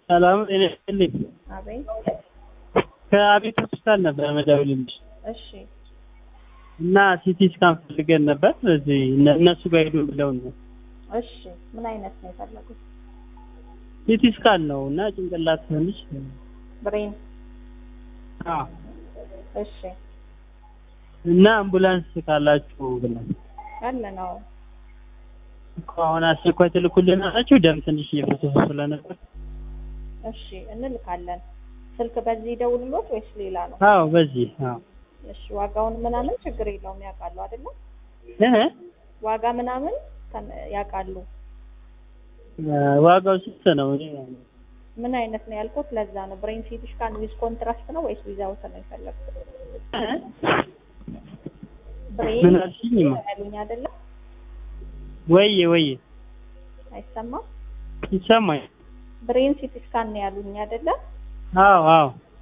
ሰላም ጤና ይስጥልኝ። አቤት። ከአቤት ሆስፒታል ነበር መደውልልሽ እሺ እና ሲቲ ስካን ፈልገን ነበር። እዚህ እነ- እነሱ ጋር ሄዱ ብለውን ነው። እሺ፣ ምን አይነት ነው የፈለጉት? ሲቲ ስካን ነው እና ጭንቅላት ትንሽ ብሬን። አዎ። እሺ፣ እና አምቡላንስ ካላችሁ ብለን አለ ነው። እኮ አሁን አስቸኳይ ትልኩልን አላችሁ። ደም ትንሽ እየፈሰሰ ስለነበር እሺ፣ እንልካለን። ስልክ በዚህ ደውልሎት ወይስ ሌላ ነው? አዎ፣ በዚህ አዎ። እሺ፣ ዋጋውን ምናምን ችግር የለውም ያውቃሉ አይደለ? እህ ዋጋ ምናምን ከን- ያውቃሉ። ዋጋው ስንት ነው? እኔ ምን አይነት ነው ያልኩት ለዛ ነው። ብሬን ሲቲ ስካን ዊዝ ኮንትራስት ነው ወይስ ዊዛውት ነው የፈለጉት? እህ? ብሬን ምን አልሽኝማ? ያሉኝ አይደለ? ወይዬ ወይዬ አይሰማም? ይሰማኝ። ብሬን ሲቲ ስካን ነው ያሉኝ አይደለ? አዎ አዎ